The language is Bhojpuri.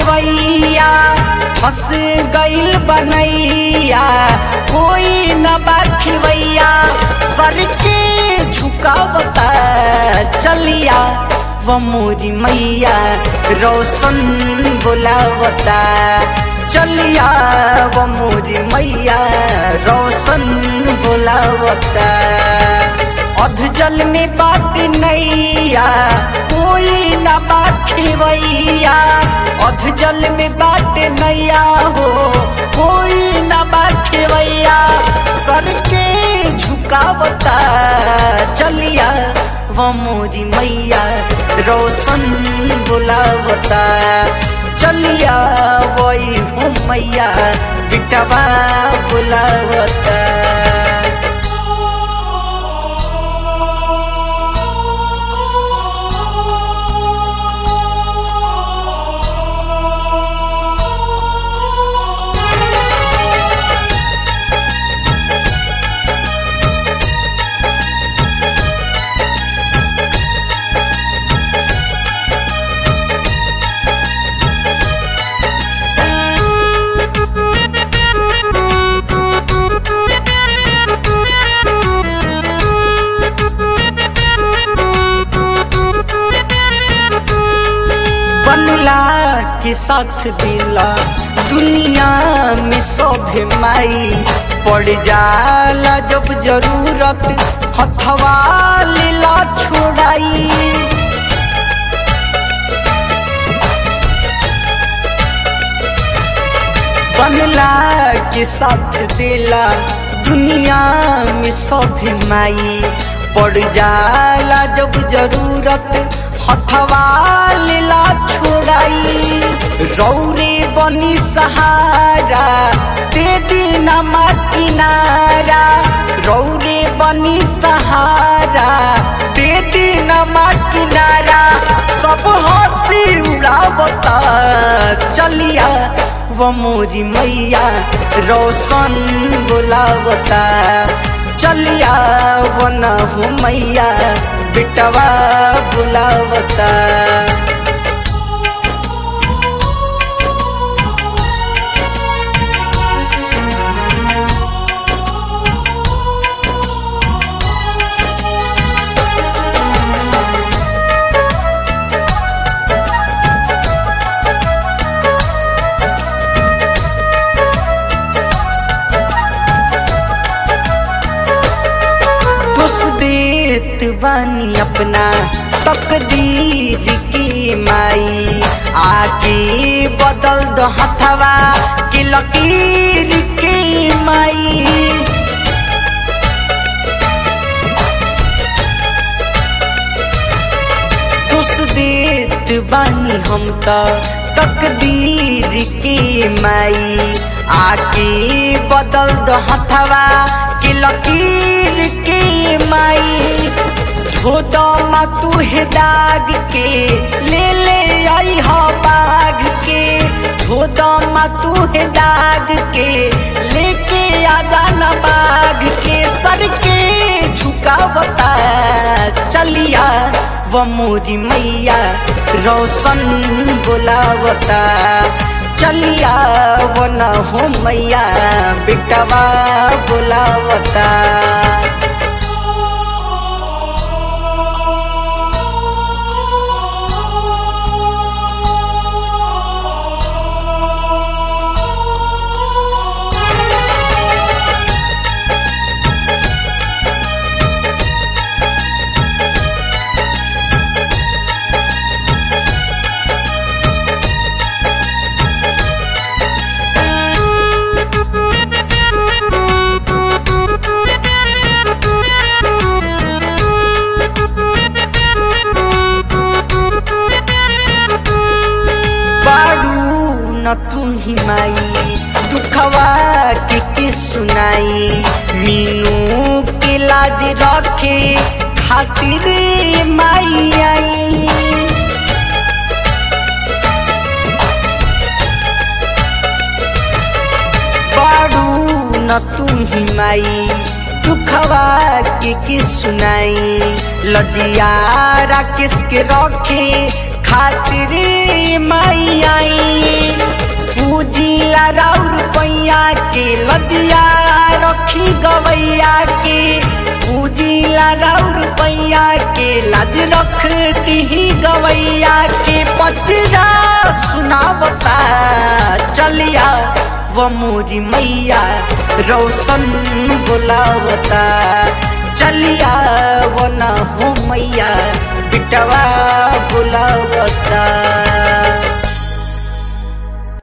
खेवैया फंस गइल बनैया कोई न बा खेवैया सर के झुकावता चलिया वो मोरी मैया रोशन बुलावता चलिया वो मोरी मैया रोशन बुलावता अध जल में बाट नैया कोई न बाखेवैया अध जल में बाट नैया हो कोई न बाखेवैया सर के झुकावता चलिया वो मोरी मैया रोशन बुलावता चलिया वही हो मैया बिटवा बुलावता बनला के साथ दिला दुनिया में सभे माई पड़ जाला जब जरूरत हथवा लेला छोड़ाई बनला के साथ दिला दुनिया में सभे माई पड़ जाला जब जरूरत हथवा लेला छोड़ाई रौरे बनी सहारा दे दीना मा किनारा रौरे बनी सहारा दे दीना मा किनारा सब हंसी उड़ावता चलिया वो मोरी मैया रोशन बुलावता चलिया वो न हो मैया बिटवा बुलावता दोष देत बानी अपना तकदीर की माई आके बदल दो हथवा के लकीर के माई दोष देत बानी हम तो तकदीर के माई आके बदल दो हथवा के लकीर के माई धोद मा तू है दाग के ले ले आई हो बाग के धोद मा तू है दाग के लेके आ जाना बाग के सर के झुकावता चलिया वो मोरी मैया रोशन बुलावता चलिया वो न हो मैया बिटवा बुलावता बाड़ू न तू ही माई दुखवा के के सुनाई मीनू के लाज रखे खातिर माई आई बाड़ू न तू ही माई दुखवा के के सुनाई लजियारा किसके रखे खातिर माई आई रखती ही गवैया के पचरा सुनावता चलिया वो मोरी मैया रोशन बुलावता चलिया वो ना हो मैया बिटवा बुलावता